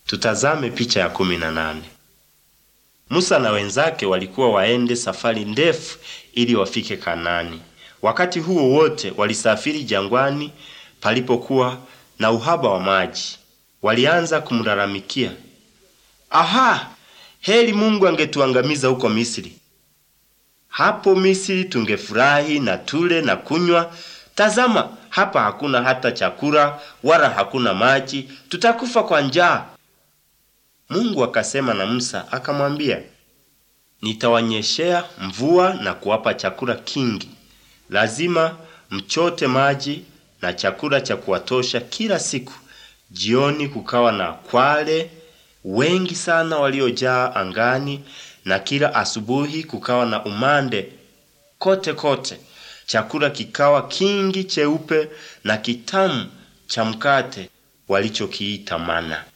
Tutazame picha ya kumi na nane. Musa na wenzake walikuwa waende safari ndefu ili wafike Kanaani. Wakati huo wote walisafiri jangwani palipokuwa na uhaba wa maji. Walianza kumlalamikia, aha, heri Mungu angetuangamiza huko Misri. Hapo Misri tungefurahi na tule na kunywa. Tazama, hapa hakuna hata chakula wala hakuna maji, tutakufa kwa njaa. Mungu akasema na Musa akamwambia, nitawanyeshea mvua na kuwapa chakula kingi. Lazima mchote maji na chakula cha kuwatosha kila siku. Jioni kukawa na kwale wengi sana waliojaa angani, na kila asubuhi kukawa na umande kote kote. Chakula kikawa kingi cheupe na kitamu cha mkate walichokiita mana.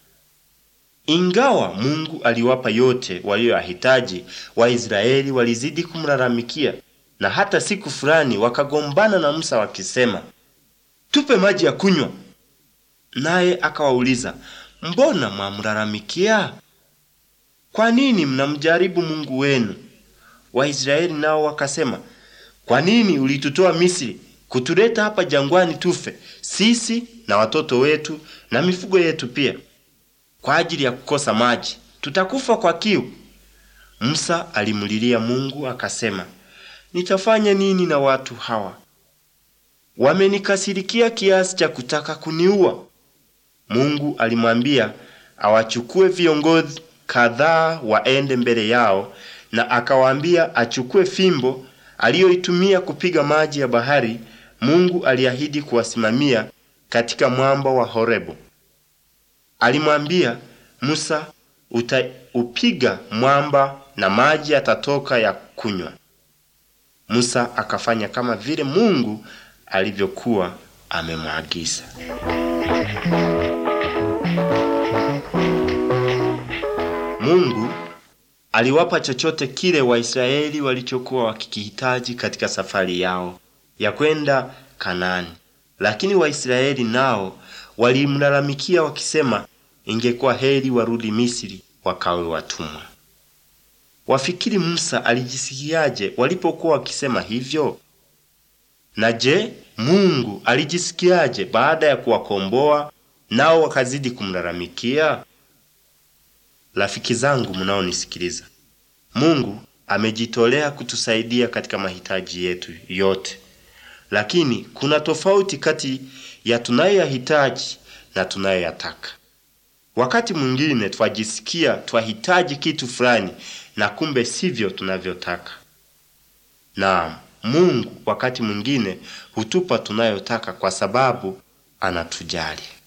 Ingawa Mungu aliwapa yote walioyahitaji, Waisraeli walizidi kumlalamikia, na hata siku fulani wakagombana na Musa wakisema, tupe maji ya kunywa. Naye akawauliza, mbona mwamlalamikia? Kwa nini mnamjaribu Mungu wenu? Waisraeli nao wakasema, kwa nini ulitutoa Misri kutuleta hapa jangwani tufe, sisi na watoto wetu na mifugo yetu pia? Kwa ajili ya kukosa maji tutakufa kwa kiu. Musa alimlilia Mungu akasema, nitafanya nini na watu hawa? Wamenikasirikia kiasi cha kutaka kuniua. Mungu alimwambia awachukue viongozi kadhaa waende mbele yao, na akawaambia achukue fimbo aliyoitumia kupiga maji ya bahari. Mungu aliahidi kuwasimamia katika mwamba wa Horebu. Alimwambia Musa, utaupiga mwamba na maji yatatoka ya kunywa. Musa akafanya kama vile Mungu alivyokuwa amemwagiza. Mungu aliwapa chochote kile Waisraeli walichokuwa wakikihitaji katika safari yao ya kwenda Kanaani, lakini Waisraeli nao walimlalamikia wakisema, ingekuwa heri warudi Misri wakawe watumwa. Wafikiri Musa alijisikiaje walipokuwa wakisema hivyo? Na je, Mungu alijisikiaje baada ya kuwakomboa nao wakazidi kumlalamikia? Rafiki zangu mnaonisikiliza, Mungu amejitolea kutusaidia katika mahitaji yetu yote, lakini kuna tofauti kati ya tunayoyahitaji na tunayoyataka. Wakati mwingine twajisikia twahitaji kitu fulani na kumbe sivyo tunavyotaka. Naam, Mungu wakati mwingine hutupa tunayotaka kwa sababu anatujali.